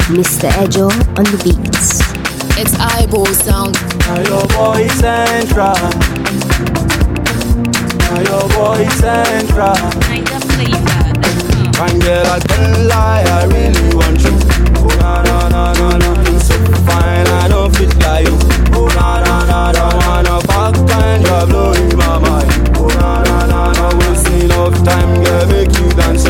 Mr. Ejo on the beats. It's eyeball sound. Now your boy central. Now your boy central. Kind of flavor. Fine girl, I can't lie, I really want you. Oh na na na na na, you're so fine, I don't fit like you. Oh na na na na, wanna fuck and you're blowing my mind. Oh na na na na, wasting enough time, girl, make you dance.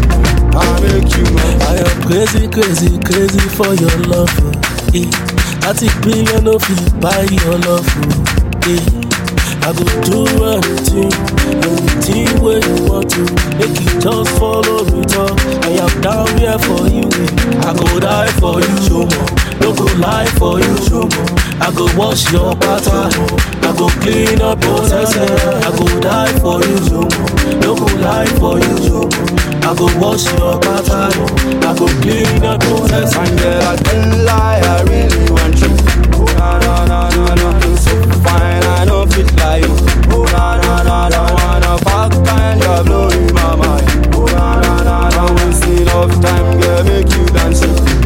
I make you mine. I am crazy, crazy, crazy for your love. oh, Eh. Thirty billion no fit buy your love. oh, Eh. I go do anything, anything where you want to. Make you just follow me, talk. I am down here for you. eh. I go die for you, show more. No go lie for you, show more. I go wash your pattern. I go clean up your mess. I go die for you, show more. No go lie for you, show more. I go wash your pattern. I go clean up your mess. Fine girl, I can't lie, I really want you. Oh na na na na na, you're so fine, I don't fit like you. Oh na na na na, wanna fuck and you're blowing my mind. Oh na na na na, wasting enough time, girl, make you dance.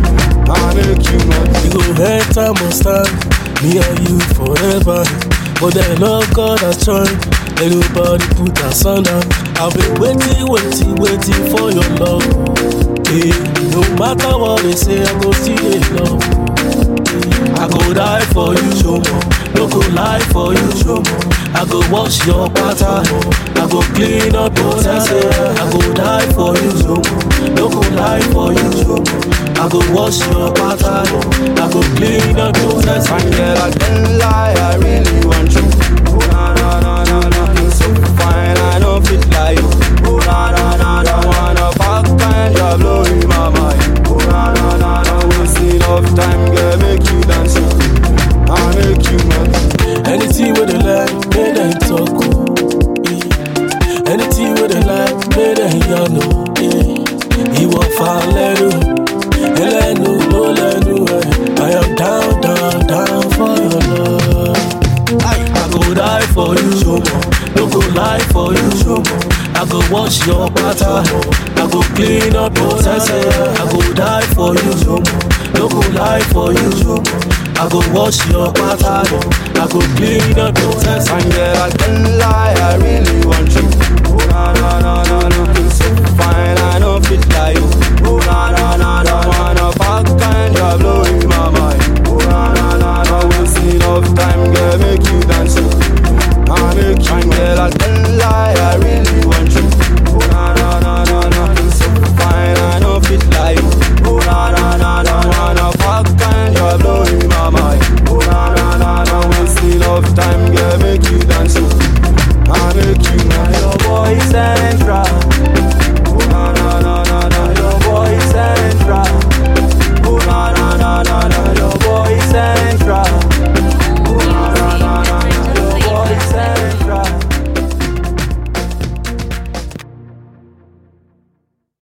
I make you mine. You go enter must stand, me and you forever. But then Lord God has joined, everybody put us under. I've been waiting, waiting, waiting for your love. Hey, no matter what they say, I go see they love. Hey, I go die for you, show more. No go lie for you, show more. I go wash your pattern. I go clean up your mess. I go die for you, show more. No go lie for you, show more. I go wash your pattern. I go clean up your mess. Fine girl, I can't lie, I really want you. Oh na na na na na, you're so fine, I don't fit like you. Oh na na na na, wanna fuck and you're blowing my mind. Oh na na na na, wasting enough time, girl, make you dance. I make you mine. Anything with the like, make them talk. oh, eh. Anything with the like, make them you know. eh. Ìwọ fa lẹ́nu, ẹlẹ́nu ló lẹ́nu ẹ̀. I am down, down, down for your love. I go die for you, Shomo. No go lie for you, Shomo. I go wash your pattern. I go clean up your mess. I go die for you, Shomo. No go lie for you, Shomo. I go wash your pattern. I go clean up your mess. Fine girl, I can't lie, I really want you. Oh na na na na na, you're so fine,